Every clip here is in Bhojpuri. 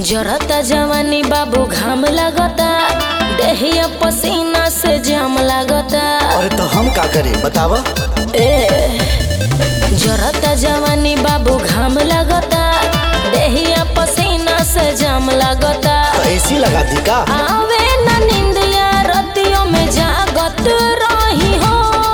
जरता जवानी बाबू घाम लागता देहिया पसीना से जाम लागता अरे तो हम का करें बतावा ए जरता जवानी बाबू घाम लागता देहिया पसीना से जाम लागता तो एसी लगा दी का आवे न निंदिया रतियों में जागत रही हो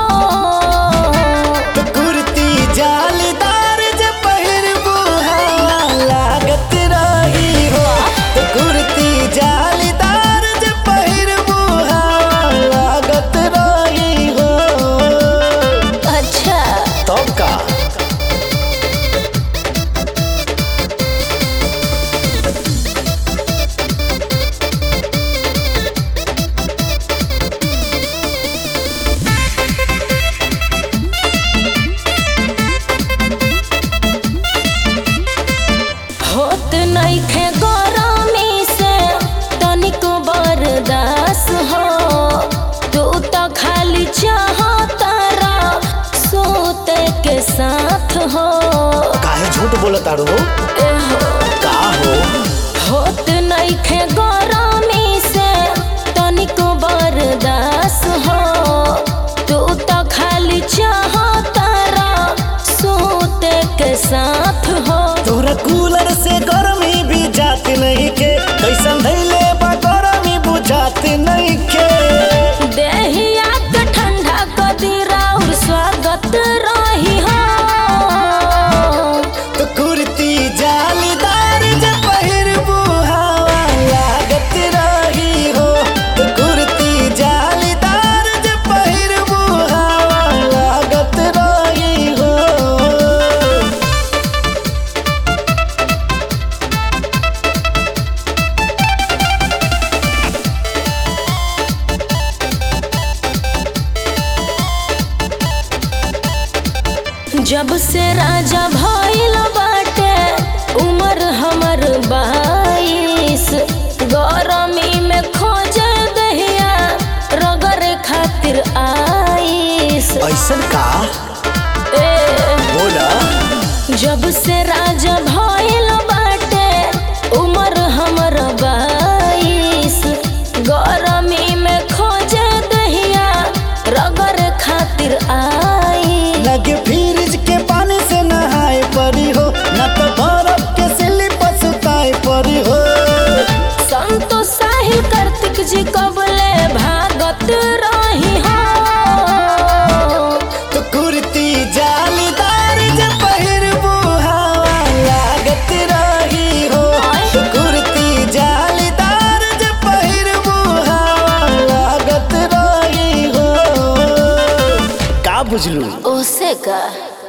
तो कुर्ती जालीदार जे पहिरबू हवा लागत रही हो तो कुर्ती जालीदार जे पहिरबू हवा लागत रही हो अच्छा तब का होत नइखे गरमी से तनिको बर्दाश्त हो तू तो खाली चाहतारा सोते के साथ हो काहे झूठ बोलत आड़ो एहो का हो होत नइखे गरमी से तनिको बर्दाश्त हो तू तो खाली चाहतारा सोते के साथ हो तोरा कूलर से गर्मी भी जात नहीं के कैसन धैले बा गर्मी बुझात नहीं के देहिया के ठंडा कदीरा और स्वागत रही हो तो कुर्ती जालीदार जे पहिरबू हवा लागत रही हो तो कुर्ती जालीदार जे पहिरबू हवा लागत रही हो जब से राजा भइल बाटे उमर हमर बाईस गरमी में खोजे दहिया रगरे खातिर आईस ऐसन का ए बोला जब से राजा भइल बाटे उमर हमर बाईस गरमी में खोजे दहिया रगर खातिर आई लगे फ्रिज के पानी से नहाए परी हो न तो बर्फ के स्लिप सुताए परी हो संतोष साहिल कार्तिक जी कबले भागत रही हो तो कुर्ती जालीदार जे पहिरबू हवा लागत रही हो तो कुर्ती जालीदार जे पहिरबू हवा लागत रही हो का बुझलू ओसे का